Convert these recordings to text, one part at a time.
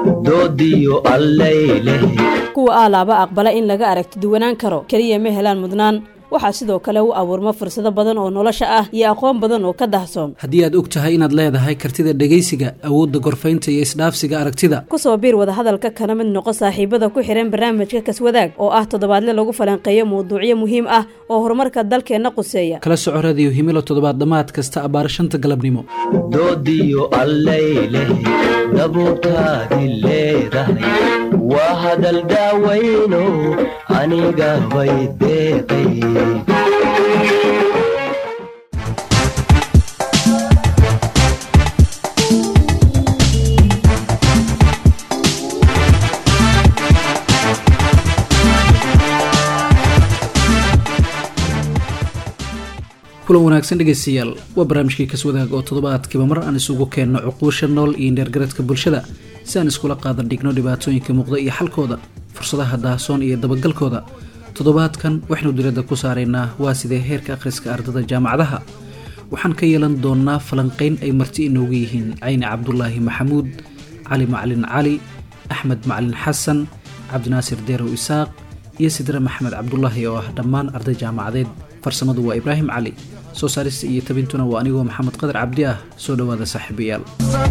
doodiyo allayleh kuwa aalaaba aqbala in laga aragti duwanaan karo keliya ma helaan mudnaan waxaa sidoo kale u abuurma fursado badan oo nolosha ah iyo aqoon badan oo ka dahsoon haddii aad og tahay inaad leedahay kartida dhegaysiga awoodda gorfaynta iyo isdhaafsiga aragtida kusoo biir wadahadalka kana mid noqo saaxiibada ku xihan barnaamijka kaswadaag oo ah toddobaadle lagu falanqeeyo mawduucyo muhiim ah oo horumarka dalkeenna quseeya kala soco radiyo himilo toddobaad dhammaad kasta abbaar shanta galabnimo doodiyo allayleh dabuurtaadi leedahay waa hadal daawayno aniga bay deeqay kulan wanaagsan dhegaystayaal waa barnaamijkii kaswadaag oo toddobaadkiiba mar aan isugu keenno cuquusha nool iyo neergaradka bulshada si aan iskula qaadan dhigno dhibaatooyinka muuqda iyo xalkooda fursadaha daahsoon iyo dabagalkooda toddobaadkan waxaynu diradda ku saaraynaa waa sidee heerka akhriska ardada jaamacadaha waxaan ka yeelan doonnaa falanqayn ay marti inoogu yihiin cayni cabdulaahi maxamuud cali macalin cali axmed macalin xasan cabdinaasir deerow isaaq iyo sidre maxamed cabdulaahi oo ah dhammaan arday jaamacadeed farsamadu waa ibraahim cali soo saarista iyo tabintuna waa anigoo maxamed qadar cabdi ah soo dhowaada saaxiibayaal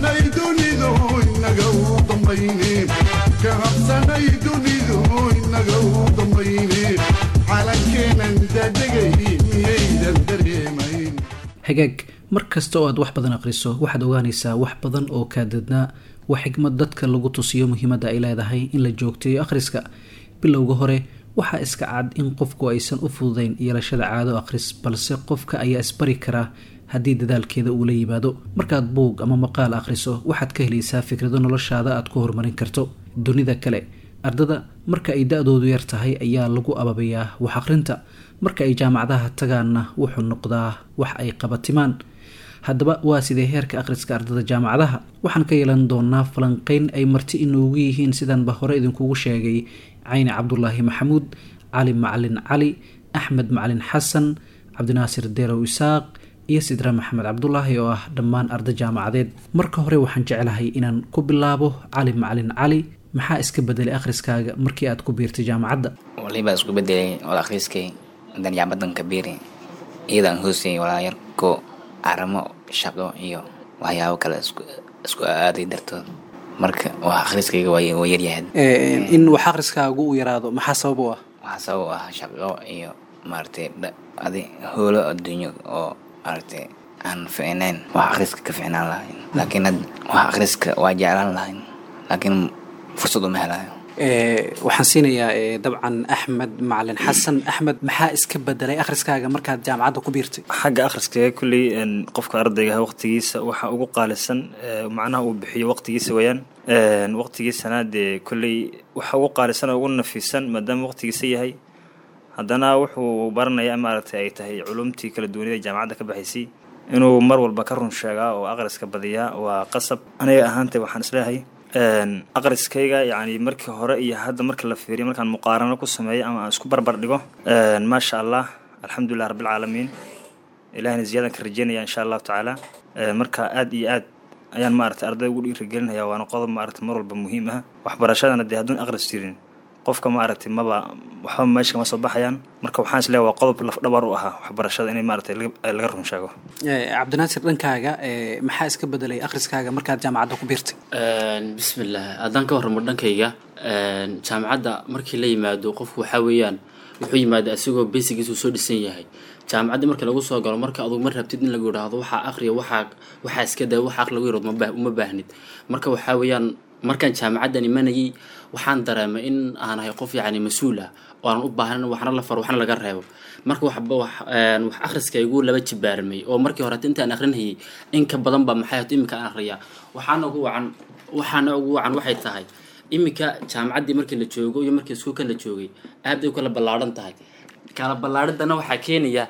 hagaag mar kasta oo aad wax badan akhriso waxaad ogaanaysaa wax badan oo kaadadnaa waa xigmad dadka lagu tusiyo muhiimadda ay leedahay in la joogteeyo akhriska bilowga hore waxaa iska cad in qofku aysan u fududayn yeelashada caado akhris balse qofka ayaa isbari karaa haddii dadaalkeeda uu la yimaado markaad buug ama maqaal akhriso waxaad ka helaysaa fikrado noloshaada aad ku horumarin karto dunida kale ardada marka ay da-doodu yar tahay ayaa lagu ababayaa wax akhrinta marka ay jaamacadaha tagaanna wuxuu noqdaa wax ay qabatimaan haddaba waa sidee heerka akhriska ardada jaamacadaha waxaan ka yeelan doonaa falanqeyn ay marti inoogu yihiin sidaanba hore idinkugu sheegay cayni cabdulaahi maxamuud cali macalin cali axmed macalin xasan cabdinaasir deerow isaaq iyo sidre maxamed cabdulaahi oo ah dhammaan arday jaamacadeed marka hore waxaan jeclahay inaan ku bilaabo cali macalin cali maxaa iska bedelay akhriskaaga markii aad ku biirtay jaamacadda walibaa isku bedelay wal akhriskay hadan jaamadan ka biiri iyadaan hoosayay walaayar ko aramo shaqo iyo waxyaabo kale isku aaday dartood marka wax akhriskayga waa yaryahay in wax akhriskaagu uu yaraado maxaa sabab u ah waxaa sabab u ah shaqo iyo maaragtay adi hoolo adduunyo oo maaragtay aan ficnayn wax akhriska ka ficnaan lahayn laakiin had wax akhriska waa jeclaan lahayn laakiin fursad uma helayo waxaan siinayaa dabcan axmed macalin xasan axmed maxaa iska bedelay akhriskaaga markaad jaamacadda ku biirtay xagga akhriskaga kulley qofka ardaygaha waqtigiisa waxa ugu qaalisan macnaha uu bixiyo waqtigiisa weyaan waqtigiisana dee kulley waxa ugu qaalisan oo ugu nafiisan maadaama waqtigiisa yahay haddana wuxuu baranayaa maaragtay ay tahay culumtii kala duwanida jaamacadda ka baxaysay inuu mar walba ka run sheegaa oo akhriska badiyaa waa qasab aniga ahaantay waxaan isleeyahay aqriskayga yani markii hore iyo hadda marka la fiiriyo markaan muqaarano ku sameeyo ama aan isku barbar dhigo maasha allah alxamdulilah rabbilcaalamiin ilahina ziyadan ka rajeynaya insha allahu tacaala marka aad iyo aad ayaan maaragtay ardayda ugu dhiirigelinaya waana qodob maaragtay mar walba muhiim ah waxbarashadana dee hadduun aqris jirin qofka maaragtay maba waxba meesha kama soo baxayaan marka waxaan isleeyahay waa qodob lafdhabar u ahaa waxbarashada inay maaragtay laga run sheego cabdinaasir dhankaaga maxaa iska bedelay akhriskaaga markaad jaamacadda ku biirtay bismillah haddaan ka warramo dhankayga jaamacadda markii la yimaado qofku waxaa weeyaan wuxuu yimaada asigoo basigiisu soo dhisan yahay jaamacaddii marka lagu soo galo marka adugu ma rabtid in lagu yidhaahdo waxaa aqriya waxaa waxaa iska daa waxa aqri lagu yidhahdo uma baahnid marka waxaa weeyaan markaan jaamacaddan imanayay waxaan dareemay in aan ahay qof yacni mas-uul ah oo aanan u baahnayn waxna la faro waxna laga reebo marka waxba wax wax akhriskaygu laba jibaarmay oo markii horeta intaan akhrinayay in ka badan baa maxay hato iminka aan akhriyaa waxaana ugu wacan waxaana ugu wacan waxay tahay iminka jaamacaddii markii la joogo iyo markii iskuulka la joogay aad ay u kala ballaadhan tahay kala ballaadhidana waxaa keenaya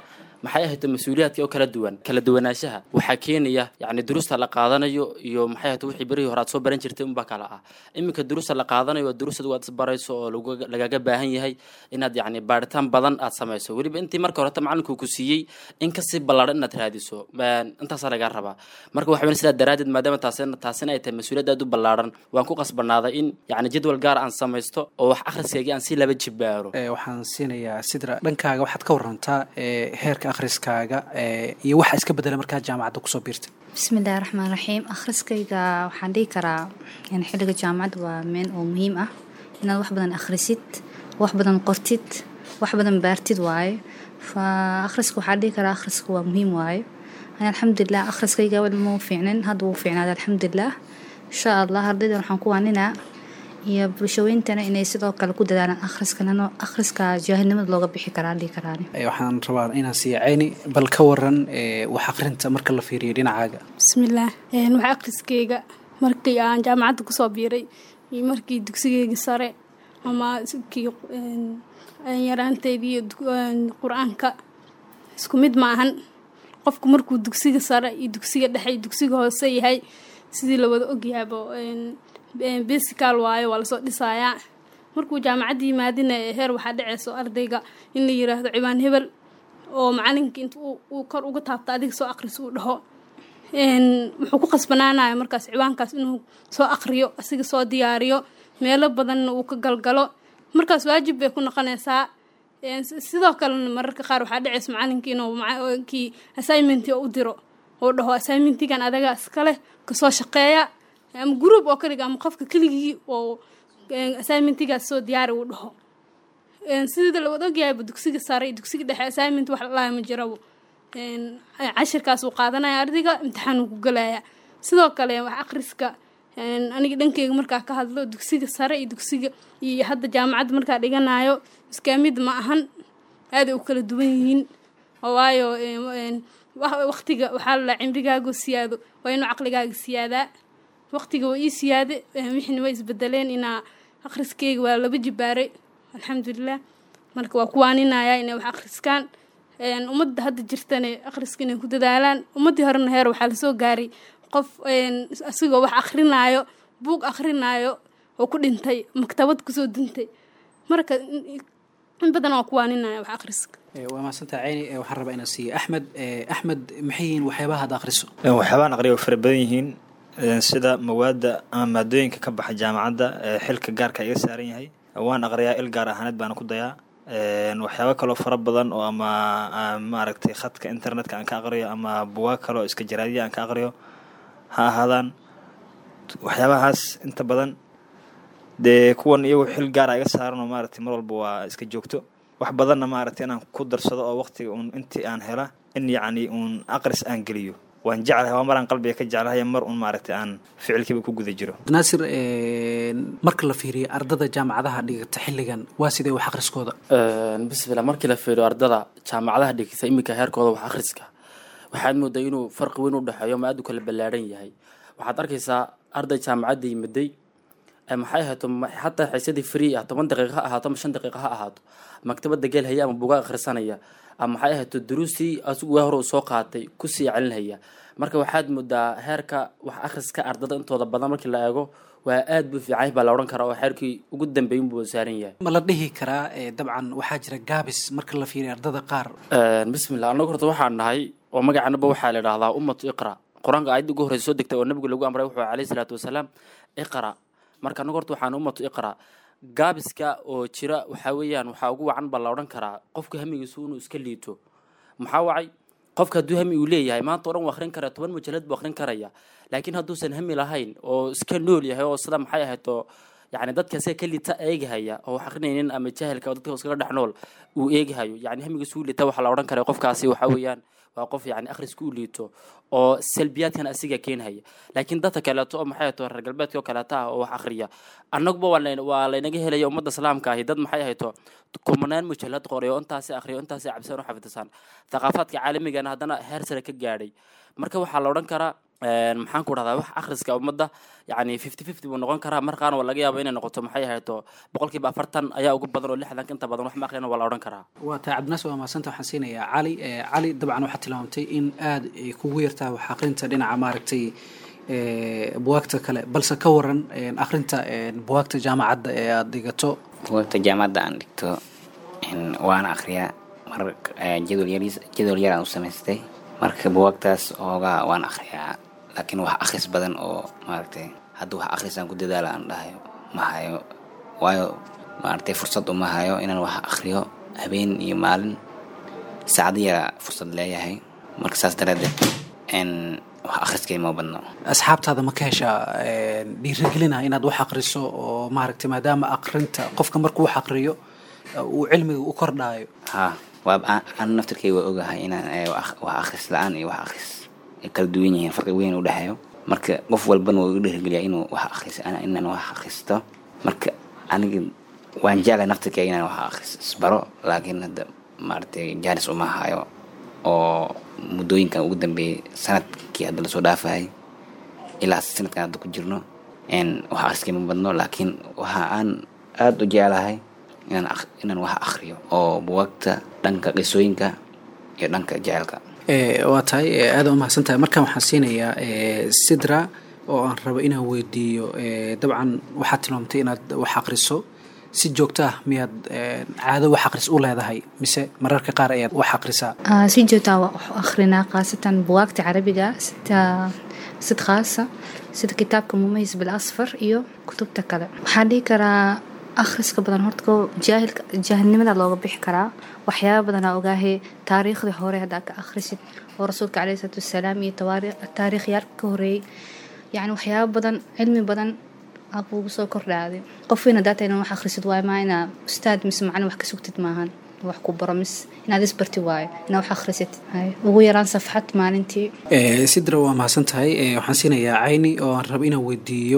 maxay ahayd mas-uuliyaadka oo kala duwan kala duwanaanshaha waxaa keenaya yacni duruusta la qaadanayo iyo maxay ahayd wixii berihii hore aad soo baran jirtay unbaa kala ah iminka duruusta la qaadanayo waa duruusad waad isbarayso oo lagu- lagaga baahan yahay inaad yacni baaritaan badan aad samayso weliba intii marka horeta macalinku ku siiyey in kasii ballaadhan inaad raadiso Een, intaasaa lagaa rabaa marka waxa weyn sidaa daraaddeed maadaama taasina taasina ay tahay mas-uuliyad aad u ballaadhan waan ku qasbanaaday in yacni jadwal gaar aan samaysto oo wax akhriskaygii aan si laba jibaaro Ee, waxaan siinayaa sidra dhankaaga waxaad ka warantaa ee, heerka akhriskaaga ee, iyo waxa iska bedela markaad jaamacadda kusoo biirtay bismillahi raxmaan raxiim akhriskayga waxaan dhihi karaa yani xilliga jaamacadda waa meel oo muhiim ah inaad wax badan akhrisid wax badan qortid wax badan baartid waaye fa akhriska waxaa dhihi karaa akhriska waa muhiim waaye ani alxamdulilah akhriskayga wali ma fiicnin hadda wuu fiicnaaday alxamdulilah insha allah ardaydan waxaan ku waaninaa iyo bulshaweyntana inay sidoo kale ku dadaalaan akhriskanano akhriska jaahilnimada looga bixi karaa dhihi karaani Ee, waxaan rabaa inaan siiya ceyni bal ka waran ee, wax akhrinta marka la fiiriyo dhinacaaga bismillaah een, wax akhriskeyga markii aan jaamacadda kusoo biiray iyo markii dugsigeyga sare ama kii een, een, yaraanteydii iyo dug- een, qur-aanka isku mid ma ahan qofku markuu dugsiga sare iyo dugsiga dhexe iyo dugsiga hoose yahay sidii la wada ogyahaabo een, een, basical waayo waa lasoo dhisayaa markuu jaamacadda yimaadina heer waxaa dhaceyso ardayga in la yiraahdo ciwaan hebel oo macalinka inta uu- uu kor uga taabto adiga soo aqris uu dhaho een, wuxuu ku qasbanaanaya markaas ciwaankaas inuu soo aqriyo asiga soo diyaariyo meelo badanna uu ka galgalo markaas waajib bay ku noqonaysaa een, si- sidoo kalena mararka qaar waxaa dhacaysa macalinka inuu maca- kii assignment u diro oo dhaho assignmentigan adaga iskale kasoo shaqeeya ama group oo kaliga ama qofka keligii oo een, assignmentigaas soo diyaari uu dhaho Een, sida la wada ogyahayba dugsiga sare iyo dugsiga dhexe assignment wax lalaaya ma jirabo Een, cashirkaas uu qaadanaya ardayga imtixaan uu ku galaya sidoo kale wax akhriska een, aniga dhankeyga markaa ka hadlo dugsiga sare iyo dugsiga iyo hadda jaamacadda markaa dhiganayo iskaamid ma ahan aaday u kala duwan yihiin oo waayo een, een, wa- waqtiga waxaa la cimrigaagu siyaado waa inuu caqligaaga siyaadaa waqtiga waa ii siyaade een, wixina way isbedeleen inaa akhriskeyga waa laba jibaaray alxamdulilah marka waa ku waaninayaa inay wax akhriskaan Een, ummadda hadda jirtane akhriska inay ku dadaalaan ummaddii horena heer waxaa lasoo gaaray qof een, asigoo wax akhrinaayo buug akhrinaayo oo ku dhintay maktabad kusoo dintay marka in in badan waa ku waaninaya wax akhriska Ee, waa mahadsantaha ceyni ee, waxaan rabaa inaan siiya axmed Ee, axmed maxay yihiin waxyaabaha aad akhriso Een, waxyaabaan aqriya way fara badan yihiin een, sida mawaadda ama maadooyinka ka baxa jaamacadda ee xilka gaarka iga saaran yahay waan aqriyaa il gaar ahaaneed baana ku dayaa Een, waxyaabo kaloo fara badan oo ama aan maaragtay khadka internetka aan ka aqriyo ama bugaag kaloo iska jaraadiya aan ka aqriyo ha ahaadaan waxyaabahaas inta badan dee kuwan iyagu xil gaara iga saaran oo maaragtay mar walba waa iska joogto wax badanna maaragtay inaan ku darsado oo waqtiga uun intii aan hela in yacni uun aqris aan geliyo waan jeclahay waa maraan qalbiga ka jeclahay mar un maaragtay aan ficilkiiba ku guda jiro naasir ee, marka la fiiriyo ardada jaamacadaha dhigata xilligan waa sidee wax akhriskooda Een, bismillah markii la fiiriyo ardada jaamacadaha dhigta iminka heerkooda wax akhriska waxaad moodaa inuu farqi weyn u dhexeeyo ama aad u kala ballaadhan yahay waxaad arkaysaa arday jaamacadda yimiday ee maxay ahaato ma- xataa xiisadii free ah toban daqiiqo ha ahaato ama shan daqiiqo ha ahaato maktabada geel haya ama buugaa akhrisanaya ama maxay ahaato duruustii asigu waa hore uu soo qaatay kusii celinhaya marka waxaad moodaa heerka wax akhriska ardada intooda badan markii la eego waa aad buu fiican yahay baa la odhan karaa oo heerkii ugu dambeeyay buu saaran yahay ma la dhihi karaa ee, dabcan waxaa jira gaabis marka la fiiriyo ardada qaar Een, bismillah anagu horta waxaan nahay oo magacanaba waxaa la idhahdaa ummatu iqra qur-aanka aayadda ugu horreysa soo degtay oo nabigu lagu amray wuxuu alayhi salaatu wasalaam iqra marka anagu horta waxaan ummatu iqra gaabiska oo jira waxaa weeyaan waxaa ugu wacan baa la odhan karaa qofka hamigiisu inuu iska liito maxaa wacay qofka hadduu hami uu leeyahay maanta o dhan wuu akhrin karaya toban mujallad buu akhrin karaya laakiin hadduusan hami lahayn oo iska nool yahay oo sida maxay ahayd oo yacni dadka isaga ka liita eegahaya oo wax akrinaynin ama jahilka oo dadka iskaga dhex nool uu eegahayo yacni hamigiisu u liita waxaa la odhan kara qofkaasi waxaa weeyaan waa qof yacni akhriska u liito oo salbiyaadkan asiga keenhaya laakiin dadka kaleeto oo maxay ahayd reer galbeedka oo kaleeta ah oo wax akhriya annaguba waa layn- waa laynaga helaya ummadda islaamka ahi dad maxay ahayto kumanaan mujallad qoray oo intaasi akhriyo intaasi cabsan u xafidsan thaqaafaadka caalamigana haddana heer sare ka gaadhay marka waxaa la odhan karaa maxaan ku dhahdaa wax akhriska ummadda yacni fifty fifty buu noqon karaa mar qaarna waa laga yaaba inay noqoto maxay ahayto boqolkiiba afartan ayaa ugu badan oo lixdanka inta badan wax ma akhriyana waa la odhan karaa waa tahay cabdinaasir waa mahadsanta waxaan siinayaa cali cali dabcan waxaad tilmaamtay in aada ay kugu yartaa wax akhrinta dhinaca maaragtay buwaagta kale balse ka waran akhrinta buwaagta jaamacadda ee aada dhigato buwaagta jaamacadda aan dhigto waana akhriyaa mar jadwal yariis jadwal yar aan u samaystay marka buwaagtaas oogaa waan akhriyaa laakiin wax akhris badan oo maaragtay hadda wax akhris aan ku dadaala aan dhahayo ma hayo waayo maaragtay fursad uma hayo inaan wax akhriyo habeen iyo maalin saacado yara fursad leeyahay marka saas daraaddeed wax akhriskay ma badno asxaabtaada ma ka heshaa dhiirigelina inaad wax akhriso oo maaragtay maadaama akhrinta qofka markuu wax akhriyo uu cilmiga u kordhaayo ha waa aan naftirkay waa ogahay inaan wax akhris la-aan iyo wax akhris ay kala duwan yihiin farqi weyn u dhexeeyo marka qof walbana waa igu dhiirigeliyaa inuu wax akhris inaan wax akhristo marka aniga waan jeclay naftirkay inaan wax akhris isbaro laakiin hadda maaragtay jaanis uma hayo oo muddooyinkan ugu dambeeyey sanadkii hadda lasoo dhaafayay ilaa sanadkan hadda ku jirno wax akhriskay ma badno laakiin waxa aan aada u jeclahay inaan inaan wax akhriyo oo buwaagta dhanka qisooyinka iyo dhanka jecelka waa tahay aada u mahadsan tahay markaan waxaan siinayaa sidra oo aan rabo inaan weydiiyo dabcan waxaad tilmaamtay inaad wax akhriso si joogto ah miyaad caado wax akhris u leedahay mise mararka qaar ayaad wax akhrisaa si joogtaa waa wax akhrinaa khaasatan buwaagta carabiga sida sid khaasa sida kitaabka mumayis bil asfar iyo kutubta kale waxaan dhihi karaa akhriska badan horta ko jaahilka jaahilnimada looga bixi karaa waxyaaba badanaa ogaahe taariikhdii hore haddaa ka akhrisid oo rasuulka caleyhi salaatu wasalaam iyo taariikhyaalka ka horeeyey yacni waxyaaba badan cilmi badan aa kuugu soo kordhaaday qof weyn haddaa tahay inaa wax akhrisid waayo maa inaa ustaad mise macalin wax ka sugtid maahan wax ku baro mis inaad isbarti waayo inaa wax akhrisid ugu yaraan safxad maalintii sidra waa mahadsan tahay waxaan siinayaa cayni oo aan rabo inaan weydiiyo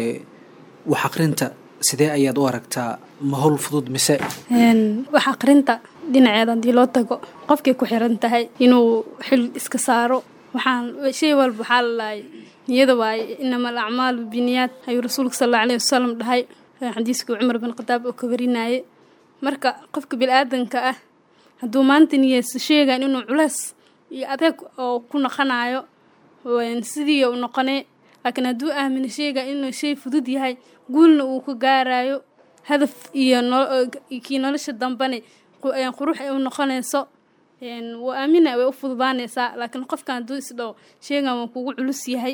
wax akhrinta sidee ayaad u aragtaa ma howl fudud mise wax akhrinta dhinaceeda haddii loo tago qofkay ku xiran tahay inuu xil iska saaro waxaan shay walba waxaa la lahay niyada waaye inama alacmaalu biniyaad ayuu rasuulka sal alla alayhi wasalam dhahay xadiiskii cumar bin khataab oo ka warinaaye marka qofka bili-aadanka ah hadduu maanta niyeysto sheegaan inuu culeys iyo adeeg oo ku noqonayo sidii u noqonee laakiin hadduu aamino sheegaa inuu shay fudud yahay guulna uu ka gaarayo hadaf iyo kii nolosha dambane qurux ay u noqonayso waa aamina way u fududaanaysaa laakiin qofkan hadduu isdhaho sheegan waa kugu culus yahay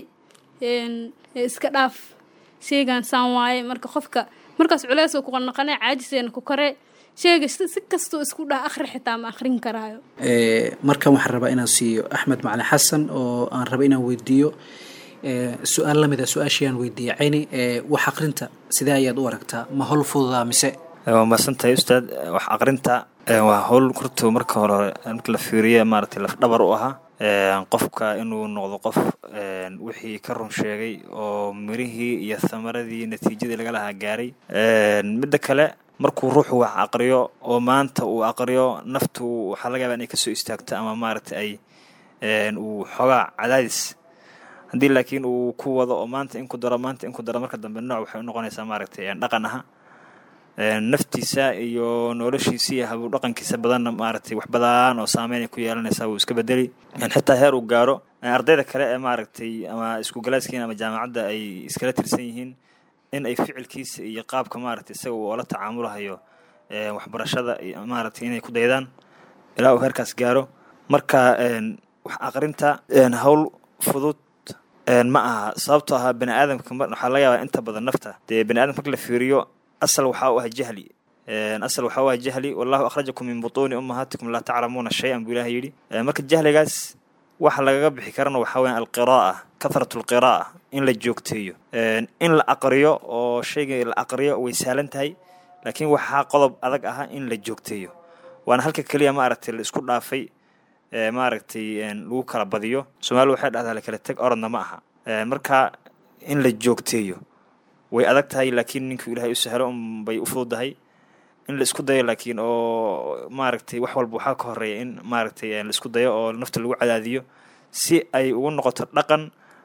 iska dhaaf sheegan saan waaye marka qofka markaas culeys ku noqonay caajiseena ku koree sheega si kastuu isku dhaha akhri xitaa ma akhrin karaayo markan waxaan rabaa inaan siiyo axmed macalin xasan oo aan rabo inaan weydiiyo su-aal lamid a su-aashayaan weydiiyey cayni wax akhrinta sidee ayaad u aragtaa ma howl fududaa mise waa mahadsantahay ustaad wax aqrinta waa howl horta marka hore marka la fiiriya maaragtay lafdhabar u ahaa qofka inuu noqdo qof wixii ka run sheegay oo mirihii iyo thamaradii natiijadii laga lahaa gaaray midda kale markuu ruuxu wax aqriyo oo maanta uu aqriyo naftu waxaa laga yaaba inay kasoo istaagto ama maaragtay ay uu xoogaa cadaadis haddii laakiin uu ku wado oo maanta in ku daro maanta in ku daro marka dambe nooc waxay u noqonaysaa maaragtay dhaqan aha naftiisa iyo noloshiisa iyo habuu dhaqankiisa badanna maaragtay wax badan oo saameynay ku yeelanaysaa wuu iska bedeli xitaa heer uu gaaro ardayda kale ee maaragtay ama iskugalaaskiina ama jaamacadda ay iskala tirsan yihiin in ay ficilkiisa iyo qaabka maaragtay isaga uu ola tacaamulahayo waxbarashada maaragtay inay ku daydaan ilaa uu heerkaas gaaro marka wax aqrinta howl fudud ma aha sababtoo ahaa bani aadamka waxaa laga yaabaa inta badan nafta dee bani aadamka marka la fiiriyo asal waxaa u ah jahli asal waxaa u ah jahli wallahu akhrajakum min butuuni ummahaatikum laa taclamuuna shay-an buu ilaah yidhi marka jahligaas waxa lagaga bixi karana waxaa weya alqiraa'a kathratu alqiraa'a in la joogteeyo in la aqriyo oo shayga la aqriyo way sahlan tahay laakiin waxaa qodob adag aha in la joogteeyo waana halka keliya maaragtay la isku dhaafay maaragtay lagu kala badiyo soomaalida waxay dhahdaa lakala teg orodna ma aha marka in la joogteeyo way adag tahay laakiin ninkuu ilaahay u sahlo unbay u fududahay in la isku dayo laakiin oo maaragtay wax walba waxaa ka horeeya in maaragtay la isku dayo oo nafta lagu cadaadiyo si ay ugu noqoto dhaqan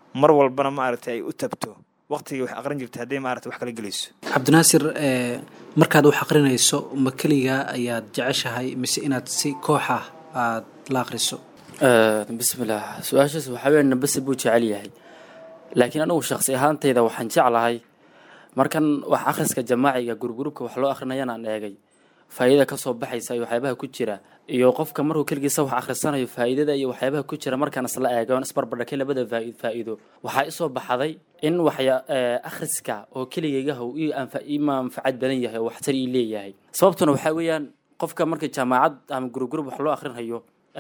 mar walbana maaragtay ay u tabto waqtigii wax aqrin jirtay hadday maaragtay wax kala gelayso cabdinaasir markaad wax aqrinayso ma keligaa ayaad jeceshahay mise inaad si koox ah aada la aqriso bismillaah su-aashaas waxaa weya nabasi buu jecel yahay laakiin anigu shaqsi ahaantayda waxaan jeclahay markan wax akhriska jamaaciga gurgurubka wax loo akrinayana aan eegay faa'iidada kasoo baxaysa iyo waxyaabaha ku jira iyo qofka markuu keligiisa wax akhrisanayo faa'iidada iyo waxyaabaha ku jira markaan isla eego aan isbarbardhakay labada faa- faa'iido waxaa isoo baxday in waxya akhriska oo keligaygaha uu ii anfa- ii manfacad badan yahay oo waxtar ii leeyahay sababtuna waxaa weeyaan qofka marka jaamacad ama gurugurub wax loo akrinhayo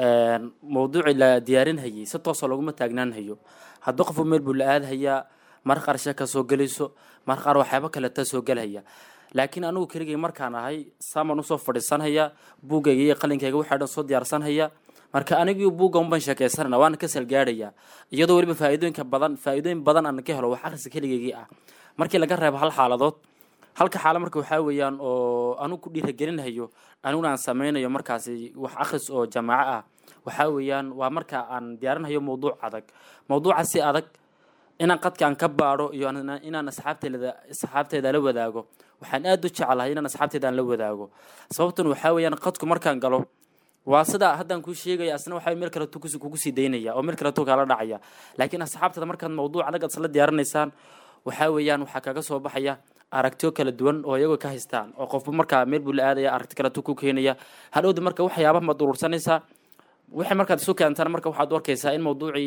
mawduucii la diyaarinhayay si toosoo laguma taagnaanhayo hadba qofku meel buu la aadhayaa mar qaar sheeka soo gelayso mar qaar waxyaabo kaleta soo gelhaya laakiin anigu keligay markaan ahay saamaan usoo fadhiisanhaya buuggayga iyo qalinkayga waxaa dhan soo diyaarsanhaya marka anigii buugga unbaan sheekaysanana waana ka salgaadhaya iyadoo weliba faa'iidooyinka badan faa'iidooyin badan aan ka helo wax akhriska keligaygii ah markii laga reebo hal xaaladood halka xaalo marka waxaa weeyaan oo anigu ku dhiiragelinhayo aniguna aan sameynayo markaasi wax akhris oo jamaaco ah waxaa weeyaan waa marka aan diyaarinhayo mawduuc adag mawduuca si adag inaan qadka aan ka baadho iyo inaan asxaabteeda asxaabteeda la wadaago waxaan aada u jeclahay inaan asxaabteeda aan la wadaago sababtuna waxaa weeyaan qadku markaan galo waa sida haddaan kuu sheegaya asna waxaa meel kaleto kugu sii daynaya oo meel kaleto kaala dhacaya laakiin asxaabtada markaad mawduuc adag aad isla diyaarinaysaan waxaa weeyaan waxaa kaga soo baxaya aragtiyo kala duwan oo iyagoo ka haystaan oo qofba markaa meel buu la aadaya aragti kaleto ku keenaya hadhowda marka waxyaaba maad urursanaysaa wixii markaad isu keentana marka waxaad u arkaysaa in mawduucii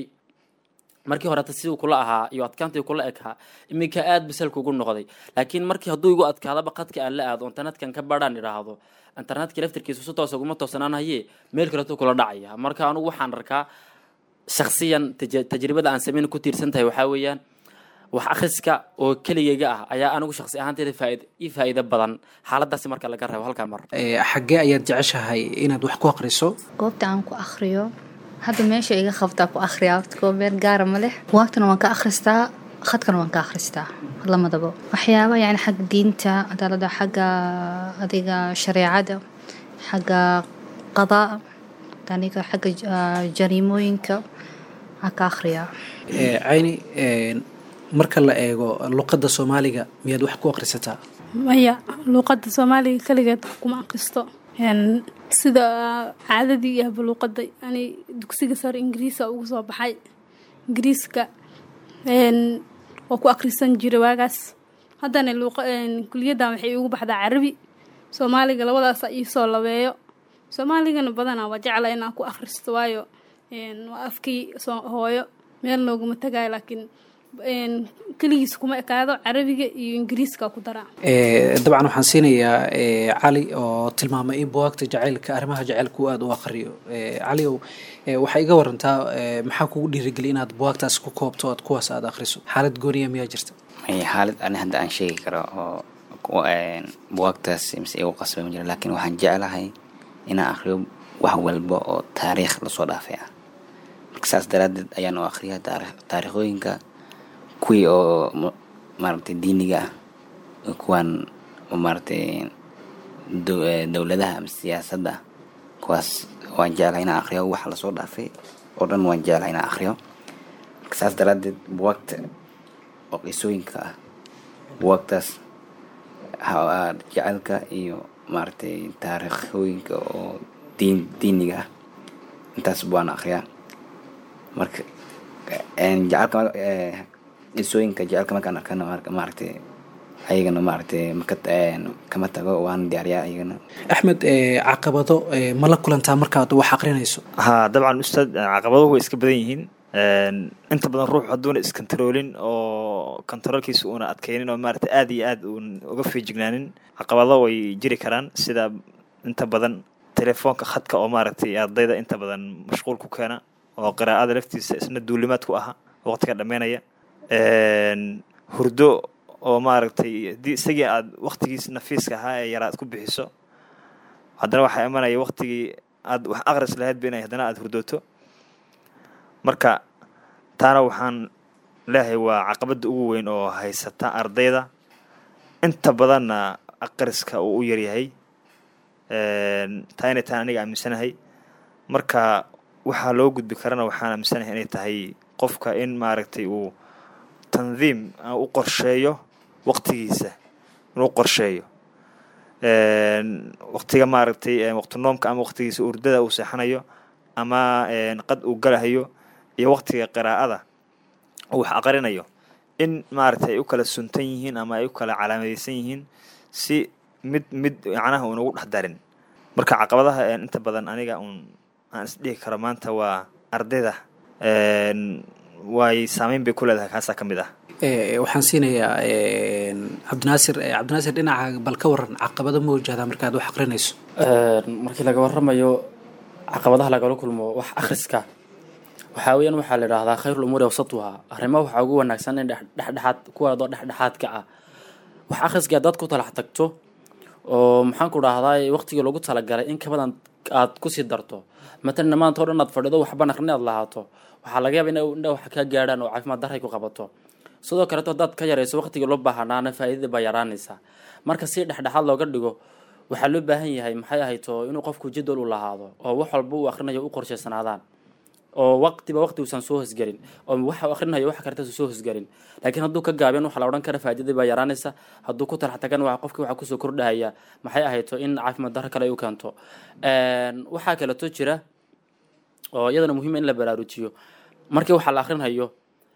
markii horeta siduu kula ahaa iyo adkaantii kula ekaa iminka aada bisalka ugu noqday laakiin markii hadduu igu adkaadaba qadka aan la aado internetkan ka badhaan idhaahdo internetka laftirkiisu si toosa uguma toosanaan haye meel kaleto kula dhacaya marka anugu waxaan arkaa shaksiyan tajribada aan sameyn ku tiirsan tahay waxaa weeyaan wax akhriska oo keligayga ah ayaa anigu shaksi ahaanteeda faaid ii faa'iido badan xaaladaasi marka laga reebo halkaa mar xaggee ayaad jeceshahay inaad wax ku aqriso goobta aan ku akhriyo hadda meesha iga qabtaa ku akhriyaa waqti koo meel gaara ma leh waagtana waan ka akhristaa khadkana waan ka akhristaa lamadaba waxyaaba yani xagga diinta cadaalada xagga adiga shareecada xagga qadaa aniga xagga jariimooyinka aan ka akhriyaa cayni marka la eego luqadda soomaaliga miyaad wax ku akhrisataa maya luuqadda soomaaliga kaligeed wax kuma akhristo sida caadadii iyo habaluuqada ani dugsiga sare ingiriisa ugu soo baxay ingiriiska waa ku akhrisan jira waagaas haddana kuliyaddan waxay ugu baxdaa carabi soomaaliga labadaasa iisoo labeeyo soomaaligana badanaa waa jecla inaan ku akhristo waayo waa afkii hooyo meel nooguma tagayo laakiin keligiis kuma ekaado carabiga iyo ingiriiska ku daraa dabcan waxaan siinayaa cali oo tilmaamay in buwaagta jacaylka arrimaha jacaylka uu aada u aqriyo cali ow waxaa iga warantaa maxaa kugu dhiirigeliya inaad buwaagtaas ku koobto oad kuwaas aada akhriso xaalad gooniya miyaa jirta xaalad ani hadda aan sheegi karo oo buwaagtaas mise igu qasbay ma jira laakiin waxaan jeclahay inaan akhriyo wax walba oo taariikh lasoo dhaafay ah marka saas daraaddeed ayaan u akhriyaa taariikhooyinka kuwii oo maaragtay diiniga ah oo kuwaan maaragtay dowladaha ama siyaasadda ah kuwaas waan jeclahay inaan akhriyo wax lasoo dhaafay oo dhan waan jeclahay inaan akhriyo marka saas daraaddeed buwaagta oo qisooyinka ah buwaagtaas jecelka iyo maaragtay taariikhooyinka oo diin diiniga ah intaas baan akhriyaa marka jecelka qisooyinka jecelka markaan arkana maaragtay ayagana maaragtay maka kama tago waan diyaariyaa ayagana axmed caqabado ma la kulantaa markaad wax aqrinayso haa dabcan ustaad caqabaduhu way iska badan yihiin inta badan ruux hadduuna iskontaroolin oo kontaroolkiisa uuna adkeynin oo maaragtay aad iyo aad uun uga feejignaanin caqabado way jiri karaan sida inta badan telefoonka khadka oo maaragtay ardayda inta badan mashquul ku keena oo qiraa'ada laftiisa isna duulimaad ku aha waqtiga dhammeynaya hurdo oo maaragtay haddii isagii aad waqtigiis nafiiska ahaa ee yaraa aad ku bixiso haddana waxaa imanaya waqtigii aad wax aqris lahaydba inay haddana aada hurdooto marka taana waxaan leeyahay waa caqabadda ugu weyn oo haysata ardayda inta badanna aqriska uu u yaryahay taa inay tahay aniga aaminsanahay marka waxaa loo gudbi karana waxaan aaminsanahay inay tahay qofka in maaragtay uu tandiim u qorsheeyo waqtigiisa inuu qorsheeyo waqtiga maaragtay waqtinoomka ama waqtigiisa urdada uu seexanayo ama qad uu galahayo iyo waqtiga qiraa'ada uu wax aqrinayo in maaragtay ay u kala suntan yihiin ama ay u kala calaamadeysan yihiin si mid mid macnaha unagu dhex darin marka caqabadaha inta badan aniga uun aan isdhihi karo maanta waa ardayda way saameyn bay ku leedahay kaasaa ka mid ah waxaan siinayaa cabdinaasir cabdinaasir dhinaca bal ka waran caqabado ma wajahdaa markaad wax aqrinayso markii laga waramayo caqabadaha lagala kulmo wax akhriska waxaa weeyaan waxaa la idhaahdaa khayrul umuuri awsatuha arrimaha waxaa ugu wanaagsan in dhexdhexaad kuwaadoo dhexdhexaadka ah wax akhriska dad ku talax tagto oo maxaan ku dhahdaa waqtigii loogu talagalay in ka badan aad kusii darto matalan maanta o dhan aad fadhido waxban aqrini aad lahaato waxaa laga yaaba in indha wax kaa gaadhaan oo caafimaad daray ku qabato sidoo kaleeto haddaad ka yarayso waqtigii loo baahanaana faa'iidada baa yaraanaysa marka si dhexdhexaad looga dhigo waxaa loo baahan yahay maxay ahayto inuu qofku jadwal u lahaado oo wax walba uu akhrinayo u qorshaysanaadaan oo waqtiba waqti uusan soo hosgelin oo waxa uu akhrinayo wax karta soo hosgelin laakiin hadduu ka gaabeen waxaa la odhan kara faa'iidada baa yaraanaysa hadduu ku talax tagan waa qofki waxaa kusoo kordhahaya maxay ahayto in caafimaad darro kale ay u keento waxaa kaleeto jira oo iyadana muhiima in la baraarujiyo markii waxaa la akhrinayo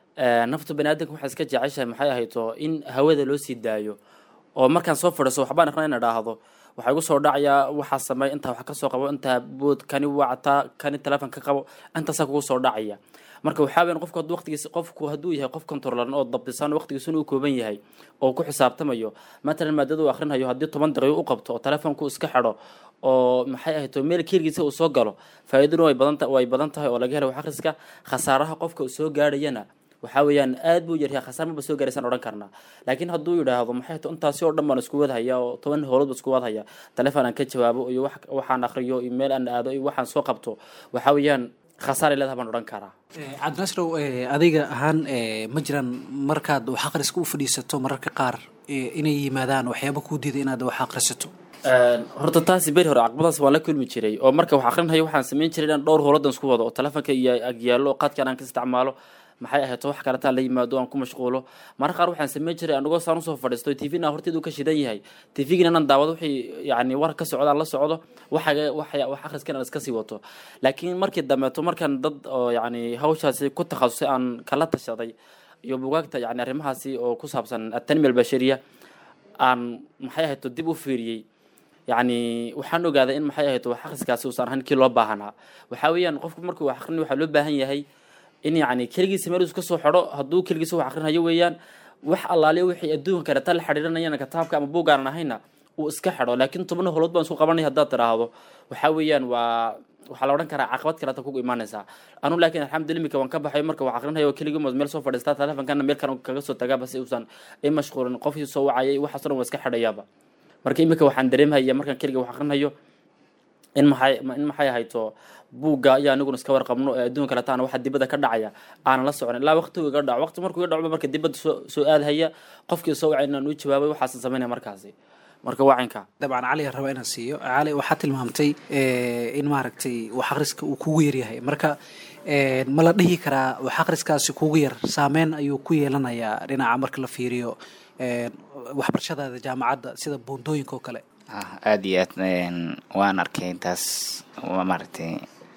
nafta bani aadamka waxaa iska jeceshahay maxay ahayto in hawada loo sii daayo oo markaan soo fadhiso waxbaan aqrin ina dhaahdo waxaa igu soo dhacayaa waxaa sameey intaa wax kasoo qabo intaa bood kani wactaa kani teleefon ka qabo intaasaa kugu soo dhacaya marka waxaa weyan qofku hadduu waqtigiisa qofku hadduu yahay qof controlan oo dabdisan waqtigiisuna uu kooban yahay oo ku xisaabtamayo matalan maadada uu akhrinayo haddii toban daqiiqo u qabto oo telefoonku iska xidho oo maxay ahayto meel keelgiisa uu soo galo faa'iidadu way badan way badan tahay oo laga helo wax akhriska khasaaraha qofka uu soo gaadhayana waxaa weeyaan aad buu yaryahay khasaar maba soo gaaraysaan odhan karnaa laakiin hadduu yidhaahdo maxay to intaasi oo dhan baan isku wadhaya oo toban howlood baan isku wadhaya telefoon aan ka jawaabo iyo wax waxaan akhriyo iyo meel aan aado iyo waxaan soo qabto waxaa weeyaan khasaar ay leedahay baan odhan karaa cabdinaasrow adiga ahaan ma jiraan markaad wax akhriska u fadhiisato mararka qaar inay yimaadaan waxyaaba kuu diida inaad wax akhrisato horta taasi beri hore caqabadaas waan la kulmi jiray oo marka wax akhrinayo waxaan samayn jiray inaan dhowr howladan isku wado oo telefoonka iyo agyaalo qaadkaan aan ka isticmaalo maxay ahayd wax kaletaa la yimaado aan ku mashquulo marar qaar waxaan sameyn jiray anagoo saan usoo fadhiisto tvna horteedu ka shidan yahay tvgina inaan daawado wixii yani war ka socdo aan la socdo waxaga wax wax akhriskan aan iska sii wato laakiin markii dambeeto markaan dad oo yani hawshaasi ku takhasusay aan kala tashaday iyo bugaagta yani arrimahaasi oo ku saabsan atanmiya albashariya aan maxay ahayd dib u fiiriyey yani waxaan ogaaday in maxay ahayd wax akhriskaasi uusan ahayn kii loo baahanaa waxaa weeyaan qofku markuu wax akhrin waxaa loo baahan yahay in yani keligiisa meel ka soo xidho hadduu keligiisa wax akrinayo weeyaan wax allaaliya wixii adduunka kaleta la xidhiiranayana kitaabka ama buugaanan ahayna uu iska xidho laakiin tobna howlood baan isku qabanay haddaad tidhaahdo waxaa weeyaan waa waxaa la odhan karaa caqabad kaleta kugu imaanaysaa anu laakiin alxamdulillah imika waan ka baxay marka wax akrinayo keligii mood meel soo fadhiistaa telefonkana meel kan kaga soo tagaaba si uusan i mashquulin qofkii soo wacayay waxaasoo dhan waa iska xidhayaaba marka imika waxaan dareemhaya markaan keliga wax akrinayo in maxay in maxay ahayto buugga ayaa aniguna iska warqabno ee adduunka kaletaana waxa dibadda ka dhacaya aanan la socon ilaa waqtigu iga dhaco waqti markuu iga dhaco marka dibadda soo soo aadhaya qofkii soo wacay inaan u jawaabay waxaasan samaynaya markaasi marka wacanka dabcan cali aan rabaa inaan siiyo cali waxaa tilmaamtay in maaragtay wax akhriska uu kugu yaryahay marka ma la dhihi karaa wax akhriskaasi kugu yar saameyn ayuu ku yeelanayaa dhinaca marka la fiiriyo waxbarashadaada jaamacadda sida buundooyinka oo kale aada iyo aad waan arkay taas maaragtay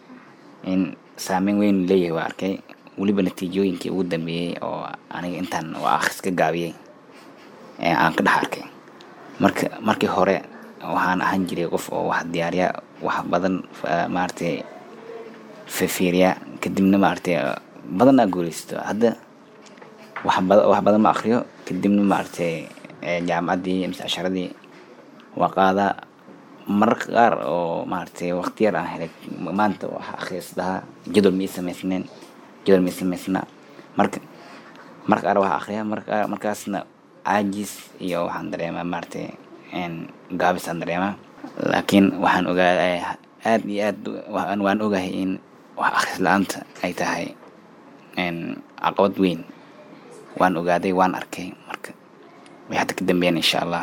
in saameyn weyn leeyahay waa arkay weliba natiijooyinkii ugu dambeeyey oo aniga intaan waa akhris ka gaabiyey aan ka dhex arkay marka markii hore waxaan ahaan jiray qof oo wax diyaariya wax badan maaragtay fifiiriya kadibna maaragtay badan aa guuleysto hadda wax badan wax badan ma akriyo kadibna maaragtay jaamacaddii mise casharadii waa qaadaa mararka qaar oo maaragtay waqti yar aan helay maanta waxa akhriisdahaa jadwal ma ii samaysneen jadwal ma ii samaysnaa marka marka qaar waxaa akhriyaa marka markaasna caajis iyo waxaan dareemaa maaragtay gaabis aan dareemaa laakiin waxaan ogaa aad iyo aad waan ogahay in wax akhris la-aanta ay tahay caqabad weyn waan ogaaday waan arkay marka way hadda ka dambeeyaan insha allah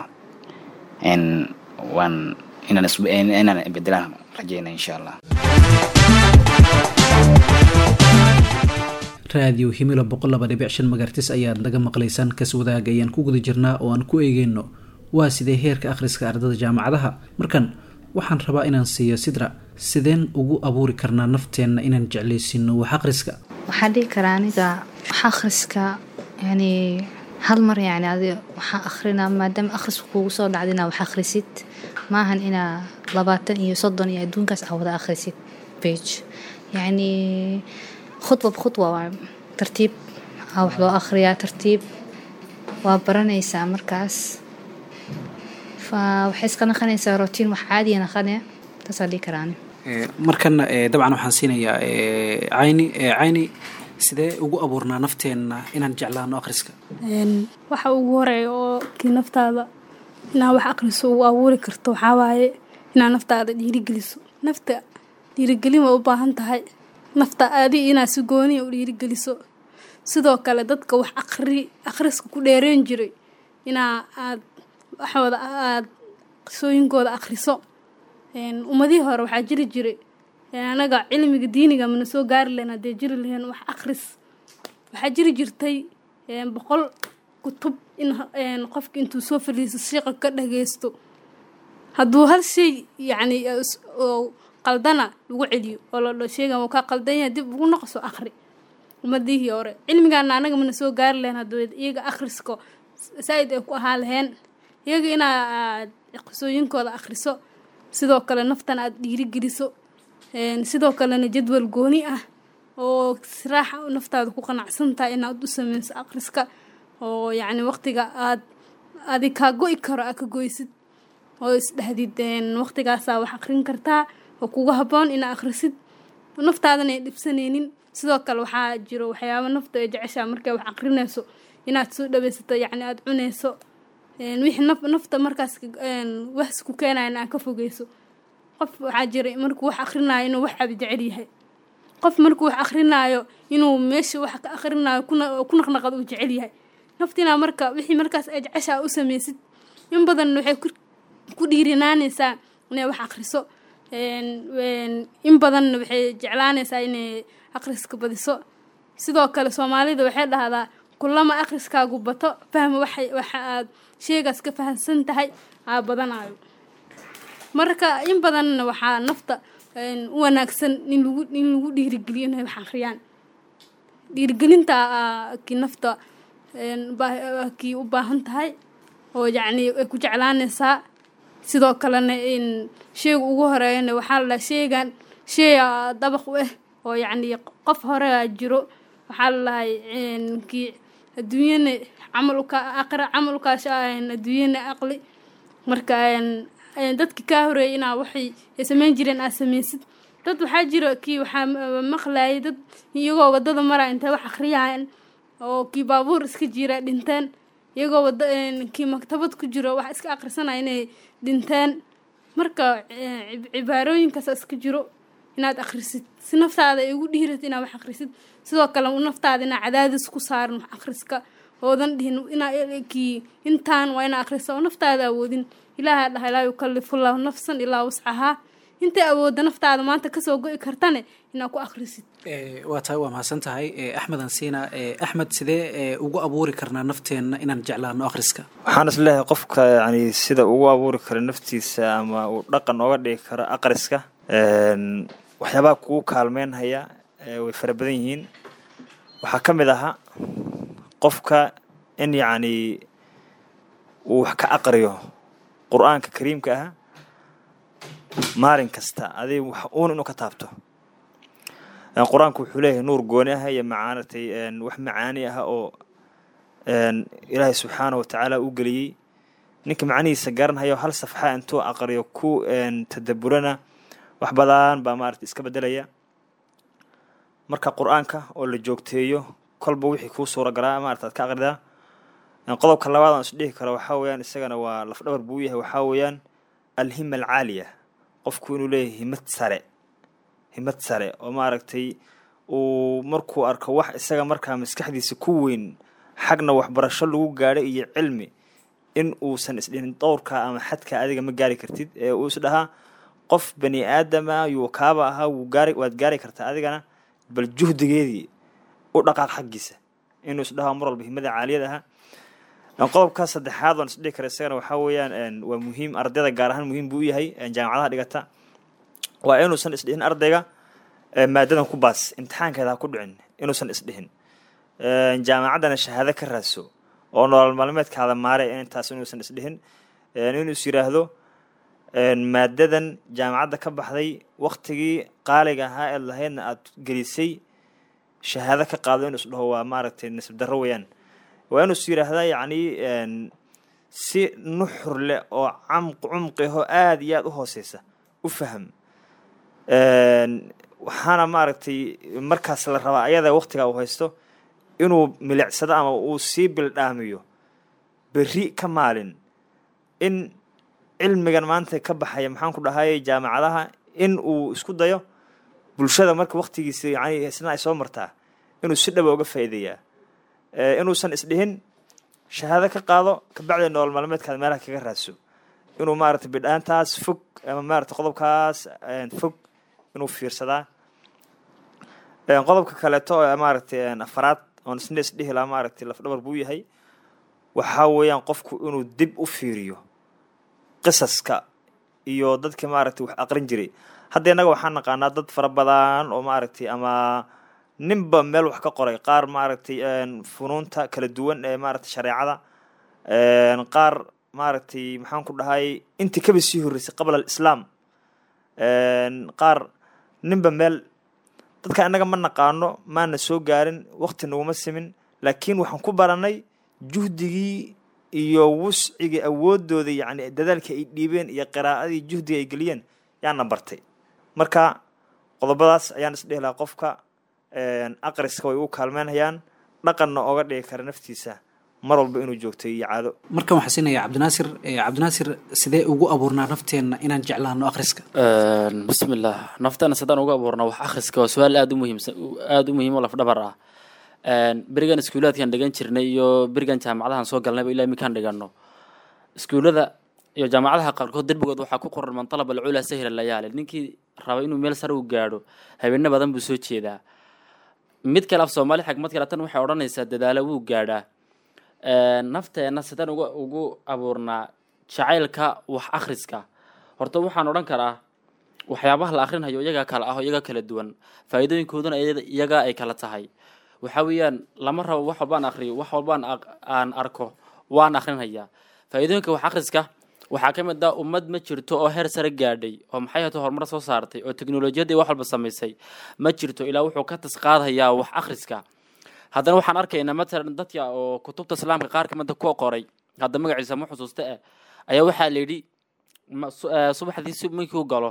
waan inaan inaan bedelaan rajeyna insha allah raadiyo himilo boqol laba dhibic shan magartis ayaad naga maqlaysaan kas wadaag ayaan ku guda jirnaa oo aan ku eegeyno waa sidee heerka akhriska ardada jaamacadaha markan waxaan rabaa inaan siiyo sidra sideen ugu abuuri karnaa nafteenna inaan jeclaysino wax akhriska waxaan dhihi karaa aniga wax akhriska yani hal mar yani adi waxaa akhrina maadaama akhrisku kuugu soo dhacda inaa wax akhrisid maahan inaa labaatan iyo soddon iyo adduunkaas aa wada akhrisid bage yacni khudba khudwa waa tartiib aa wax loo akhriyaa tartiib waa baranaysaa markaas fa waxay iska naqanaysaa rotiin wax caadiya naqane taasaa dhihi karaani markan dabcan waxaan siinayaa cayni cayni sidee ugu abuurnaa nafteenna inaan jeclaano akhriska waxa ugu horeeya oo kii naftaada inaa wax akhriso ugu abuuri karto waxaa waaye inaa naftaada dhiirigeliso nafta dhiirigelin way u baahan tahay nafta adi inaad si gooniya u dhiirigeliso sidoo kale dadka wax aqri akhriska ku dheereen jiray inaa aad waxooda aada qisooyinkooda akhriso ummadihii hore waxaa jiri jiray anaga cilmiga diiniga mana soo gaari lahayn haddee jiri laheen wax akhris waxaa jiri jirtay boqol kutub in qofka intuu soo fadhiisto shiiqa ka dhageysto hadduu hal shay yacni qaldana lagu celiyo oo la dho sheegan wuu kaa qaldan yahay dib ugu noqoso akhri ummadihii hore cilmigaana anaga mana soo gaari lahayn hadduu iyaga akhrisko saa-id ay ku ahaa laheen iyaga inaad qisooyinkooda akhriso sidoo kale naftan aada dhiirigeliso sidoo kalena jadwal gooni ah oo siraaxa naftaada ku qanacsan tahay inaad u sameyso akhriska oo yacni waqtiga aad adi kaa go-i karo aad ka goysid oo isdhahdid waqtigaasaa wax akhrin kartaa oo kugu habboon inaa akhrisid naftaadan ay dhibsanaynin sidoo kale waxaa jiro waxyaaba nafta ay jeceshaa markay wax akhrinayso inaad soo dhaweysato yacni aada cunayso wixii naf nafta markaas wax ku keenayan aad ka fogeyso qof waxaa jira markuu wax akrinaayo inuu wax abi jecel yahay qof markuu wax akrinaayo inuu meesha wax ka akrinaayo ku naqnaqad uu jecel yahay naftinaa marka wixii markaas ay jeceshaa u sameysid in badan waxay ku dhiirinaanaysaa inay wax akriso in badanna waxay jeclaanaysaa inay akhriska badiso sidoo kale soomaalida waxay dhahdaa kulama akhriskaagu bato fahma waxa aad sheegaas ka fahamsan tahay aa badanayo marka in badanna waxaa nafta u wanaagsan in lagu in lagu dhiirigeliyo inay wax akhriyaan dhiirigelinta kii nafta kii u baahan tahay oo yacni ay ku jeclaanaysaa sidoo kalena in sheega ugu horeeyana waxaa la dhaha sheegan sheeya dabaq u ah oo yacni qof horea jiro waxaa la dhahay kii adduunyana camalka aqra camalkaas adduunyana aqli marka dadki kaa horeeyay inaa waxay ay sameyn jireen aad sameysid dad waxaa jira kii waxaa maqlayay dad iyagoo wadada maraa intay wax akhriyaan oo kii baabuur iska jira dhinteen iyagoo wada kii maktabad ku jiro wax iska akhrisanaya inay dhinteen marka cibaarooyinkaas iska jiro inaad akhrisid si naftaada ay ugu dhiirat inaad wax akhrisid sidoo kale naftaada inaa cadaadis ku saarin wax akhriska oodan dhihin inaa kii intaan waa inaa akhrisa oo naftaada awoodin ilaaha dhahay laa yukalifullahu nafsan ilaa wascahaa intay awoodda naftaada maanta kasoo go-i kartane inaad ku akhrisid waa tahay waa mahadsan tahay axmed ansiina axmed sidee ugu abuuri karnaa nafteenna inaan jeclaano akhriska waxaan is leeyahay qofka yani sida ugu abuuri karo naftiisa ama uu dhaqan ooga dhigi karo aqriska waxyaabaha kugu kaalmeynhaya way fara badan yihiin waxaa ka mid ahaa qofka in yacni uu wax ka aqriyo qur-aanka kariimka ah maalin kasta adig wax uun inuu ka taabto qur-aanku wuxuu leeyahay nuur gooni ah iyo macaanatay wax macaani ah oo ilaahay subxaana watacaala u geliyey ninka macnihiisa garanhayo hal safxa intuu aqriyo ku tadaburana wax badan baa maarata iska bedelaya marka qur-aanka oo la joogteeyo kolba wixii kuu suura galaa maarata ad ka aqridaa qodobka labaad aan isdhihi karo waxaa weeyaan isagana waa lafdhabar buu yahay waxaa weeyaan alhima alcaaliya qofku inuu leeyahay himad sare himad sare oo maaragtay uu markuu arko wax isaga markaa maskaxdiisa ku weyn xagna waxbarasho lagu gaadho iyo cilmi in uusan isdhihin dowrka ama xadka adiga ma gaari kartid ee uu is dhahaa qof bani aadama yuu kaaba ahaa wuu gaari waad gaari kartaa adigana bal juhdigeedii u dhaqaaq xaggiisa inuu isdhaho mar walba himada caaliyad aha qodobka saddexaad waan isdhihi kara isagana waxaa weeyaan waa muhiim ardayda gaar ahaan muhiim buu u yahay jaamacadaha dhigata waa inuusan isdhihin ardayga maadadan ku baas imtixaankeeda ha ku dhicin inuusan isdhihin jaamacaddana shahaado ka raadso oo nolol maalmeedkaada maare intaas inuusan isdhihin inuu is yiraahdo maadadan jaamacadda ka baxday waktigii qaaliga ahaa eed lahaydna aada gelisay shahaado ka qaado inuu isdhaho waa maaragtay nasib darro weeyaan waa inuu is yiraahdaa yacni si nuxur leh oo camq cumqiho aada iyo aada u hooseysa u faham waxaana maaragtay markaas la rabaa ayada waktiga uu haysto inuu milicsado ama uu sii bildhaamiyo berri ka maalin in cilmigan maanta ka baxaya maxaan ku dhahayay jaamacadaha in uu isku dayo bulshada marka waktigiisa yani isna ay soo martaa inuu si dhaba uga faa'iideeyaa inuusan isdhihin shahaado ka qaado kabacdi nolol maalmeedkaada meelaha kaga raadso inuu maaragtay bidhaantaas fog ama maaragtay qodobkaas fog inuu fiirsadaa qodobka kaleeto oo maaragtay afaraad oon isna isdhihi lahaa maaragtay lafdhabar buu yahay waxaa weeyaan qofku inuu dib u fiiriyo qisaska iyo dadkii maaragtay wax aqrin jiray hadda innaga waxaan naqaanaa dad fara badan oo maaragtay ama ninba meel wax ka qoray qaar maaragtay funuunta kala duwan ee maaragtay shareecada qaar maaragtay maxaan ku dhahay intii kaba sii horreysay qabla alislaam qaar ninba meel dadka innaga ma naqaano maana soo gaarin wakti naguma simin laakiin waxaan ku baranay juhdigii iyo wuscigii awoodooda yacni dadaalka ay dhiibeen iyo qiraa'adii juhdiga ay geliyeen yaana bartay marka qodobadaas ayaan isdhihi lahaa qofka aqriska way u kaalmeynayaan dhaqanna oga dhigi kara naftiisa mar walba inuu joogtay iyo caado markan waxaa siinaya cabdinaasir cabdinaasir sidee ugu abuurnaa nafteenna inaan jeclaano akhriska bismillah nafteena sidaan ugu abuurnaa wax akhriska waa su-aal aada u muhiimsan aada u muhiim oo lafdhabar ah berigan iskuulaadkan dhigan jirnay iyo berigan jaamacadahan soo galnayba ilaa iminkaan dhigano iskuullada iyo jaamacadaha qaarkood derbigood waxaa ku qoran man talaba alculaa sahila layaali ninkii raba inuu meel sare u gaadho habeeno badan buu soo jeedaa mid kale af soomaali xigmad kale tan waxay odhanaysaa dadaalo wuu gaadhaa nafteenna sidaan uga ugu abuurnaa jacaylka wax akhriska horta waxaan odhan karaa waxyaabaha la akrinhayo iyagaa kala ah oo iyagaa kala duwan faa'iidooyinkooduna iyagaa ay kala tahay waxaa weeyaan lama rabo wax walbaan akriyo wax walbaan aan arko waan akrinhayaa faa'iidooyinka wax akhriska waxaa ka mid ah ummad ma jirto oo heer sare gaadhay oo maxay hato horumar soo saartay oo teknolojiyadii wax walba samaysay ma jirto ilaa wuxuu ka tasqaadhayaa wax akhriska haddana waxaan arkaynaa matalan dadka oo kutubta islaamka qaar kamida ku qoray hadda magaciisa ma xusuusta eh ayaa waxaa la yidhi subaxdii si markii u galo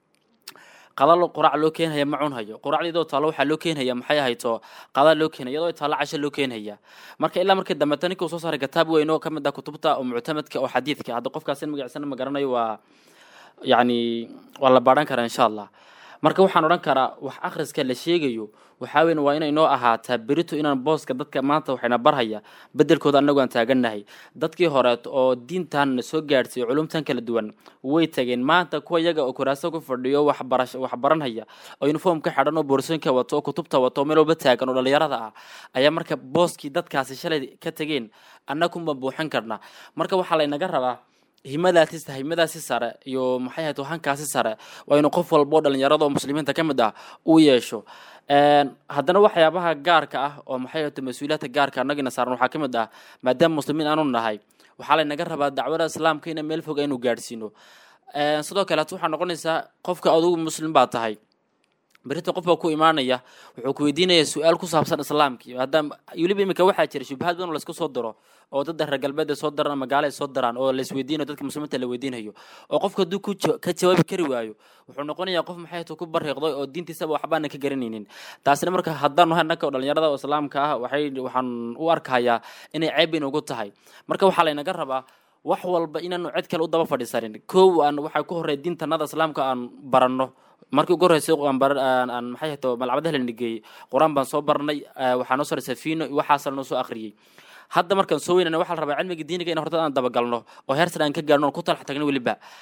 qadal qurac loo keenhaya ma cunhayo quracdiidoo taalo waxaa loo keenhaya maxay ahayto qada loo keenaya iyadoo taalo casho loo keenhaya marka ilaa markii dambeta ninka uu soo saaray kitaab weyn oo ka mid ah kutubta oo muctamadka oo xadiidka hadda qofkaas in magaciisana ma garanayo waa yacni waa la baadhan karaa insha allah marka waxaan odhan karaa wax akhriska la sheegayo waxaa weyn waa inay noo ahaataa berito inaan booska dadka maanta waxayna barhaya bedelkooda annagu aan taagannahay dadkii horeet oo diintan soo gaadhsiiyo culumtan kala duwan way tageen maanta kuwa iyaga oo kuraaso ku fadhiyo waxbarash wax baranhaya oo uniform ka xidhan oo boorsooyinka wato oo kutubta wato oo meel walba taagan oo dhalinyarada ah ayaa marka booskii dadkaasi shalay ka tegeen annagunba buuxin karna marka waxaa laynaga rabaa himadaasi himadaasi sare iyo maxay ahayd hankaasi sare waa inuu qof walba oo dhalinyarada oo muslimiinta ka mid ah uu yeesho haddana waxyaabaha gaarka ah oo maxay ahayd mas-uuliyaadka gaarka annagina saaran waxaa ka mid ah maadaama muslimiin aanu nahay waxaa laynaga rabaa dacwada islaamka ina meel fog aynu gaadhsiino sidoo kaleet waxaa noqonaysaa qofka adugu muslim baa tahay berita qof baa ku imaanaya wuxuu ku weydiinaya su-aal ku saabsan islaamkii maadaama weliba imika waxaa jira shubahaad badan oo laisku soo diro oo dadda reer galbeed ay soo daraan ama gaale ay soo daraan oo la isweydiinayo dadka muslimiinta la weydiinayo oo qofka hadduu ku ka jawaabi kari waayo wuxuu noqonayaa qof maxay tu ku bariiqday oo diintiisaba waxbaana ka garanaynin taasina marka haddaan nahay annaka oo dhalinyarada oo islaamka ah waxay waxaan u arkayaa inay ceeb inugu tahay marka waxaa laynaga rabaa wax walba inaanu cid kale u daba fadhiisanin kow aan waxaa ku horreya diintanada islaamka aan baranno markii ugu horreysay aan maxay hato malcabadaha la nigeeyey qur-aan baan soo barnay waxaa noo soo safiino iyo waxaasa noo soo akhriyey hadda markaan soo weynana waxaa la rabaa cilmiga diiniga in horta aan dabagalno oo heer sare aan ka gaarno oon ku talax tagno weliba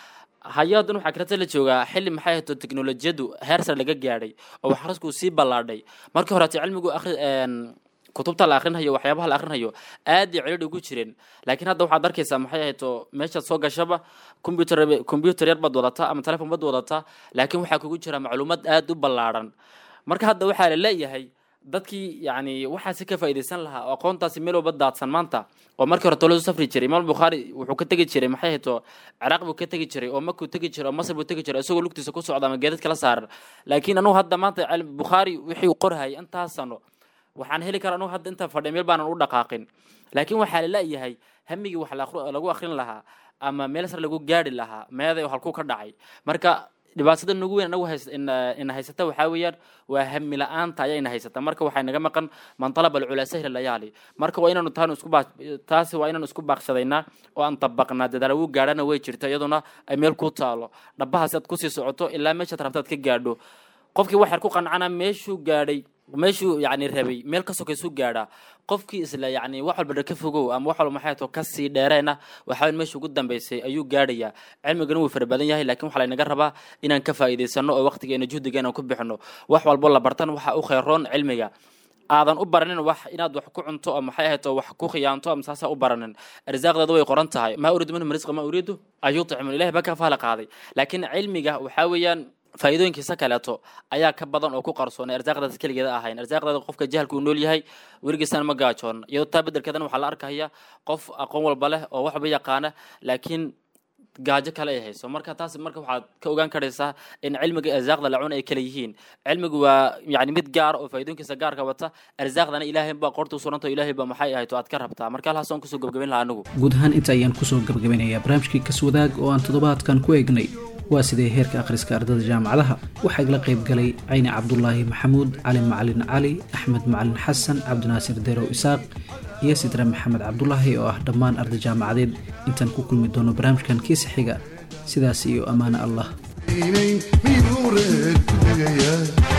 hay-adan waxaa kaleta la joogaa xilli maxay ahayto teknolojiyadu heer sare laga gaadhay oo wax akhrisku sii ballaadhay markii horeeto cilmigu akhri kutubta la akrinhayo waxyaabaha la akrinhayo aad iyo celidh ugu jireen laakiin hadda waxaad arkaysaa maxay ahayto meeshaad soo gashaba computer computer yar baad wadataa ama telefon baad wadataa laakiin waxaa kugu jira macluumaad aad u ballaadhan marka hadda waxaa la leeyahay dadkii yani waxaasi ka faa'iidaysan lahaa oo aqoontaasi meel walba daadsan maanta oo markii hore toladu safri jiray imaam bukhaari wuxuu ka tegi jiray maxay hayto ciraaq buu ka tegi jiray oo makuu tegi jiray oo masar buu tegi jiray isagoo lugtiisa ku socda ama geedad kala saaran laakiin anugu hadda maanta bukhaari wixii uu qorhayay intaas sano waxaan heli karaa anugu hadda inta fadhiya meel baanan u dhaqaaqin laakiin waxaa la leeyahay hamigii wax lagu akrin lahaa ama meel sare lagu gaari lahaa meeday halkuu ka dhacay marka dhibaatada nagu weyn anagu ina haysata waxaa weeyaan waa hami la-aanta ayaa ina haysata marka waxay naga maqan man talaba alculaa sahla layaali marka waa inaanu taanu isku taasi waa inaanu isku baaqshadaynaa oo aan dabaqnaa dadaal ugu gaadhana way jirta iyaduna ay meel ku taalo dhabahaasi aad kusii socoto ilaa meeshaad rabta aad ka gaadho qofkii waxaad ku qancana meeshuu gaadhay meeshuu yani rabay meel ka sokaysuu gaadhaa qofkii isla yani wax walba ka fogow ama wax walba maxay to kasii dheereena waxaa meesha ugu dambeysay ayuu gaadhayaa cilmigana wuu fara badan yahay lakin waxaa laynaga rabaa inaan ka faa'iidaysano oo waqtigeena juhdigeena ku bixino wax walbo la bartan waxa u kheyroon cilmiga aadan u baranin wax inaad wax ku cunto oo maxay ahayd oo wax ku khiyaanto ama saasa u baranin arsaaqdeeda way qoran tahay maa uriidu minhum risqa maa uriidu an yutcimun ilahi baa ka faala qaaday laakiin cilmiga waxaa weeyaan faa'iidooyinkiisa kaleeto ayaa ka badan oo ku qarsoon arsaaqdaas keligeeda ahayn arsaaqdeeda qofka jahalka uu nool yahay weligiisana ma gaajoon iyadoo taa bedelkeedana waxaa la arkaya qof aqoon walba leh oo wax walba yaqaana laakiin gaajo kale ay hayso marka taas marka waxaad ka ogaan karaysaa in cilmiga arsaaqda la cun ay kala yihiin cilmigu waa yani mid gaar oo faa'iidooyinkiisa gaarka wata arsaaqdana ilaahay baa qorta u suranta ilaahay baa maxay ahayd oo aad ka rabtaa marka halhaas aan kusoo gabagabayn lahaa anigu guud ahaan inta ayaan kusoo gabagabinayaa barnaamijkii kaswadaag oo aan toddobaadkan ku eegnay waa sidee heerka akhriska ardada jaamacadaha waxaa igala qayb galay cayni cabdulaahi maxamuud cali macalin cali axmed macalin xasan cabdinaasir derow isaaq iyo sidre maxamed cabdulaahi oo ah dhammaan arday jaamacadeed intaan ku kulmi doono barnaamijkan kiisa xiga sidaas iyo ammaane allah miyuu reer ku degayaa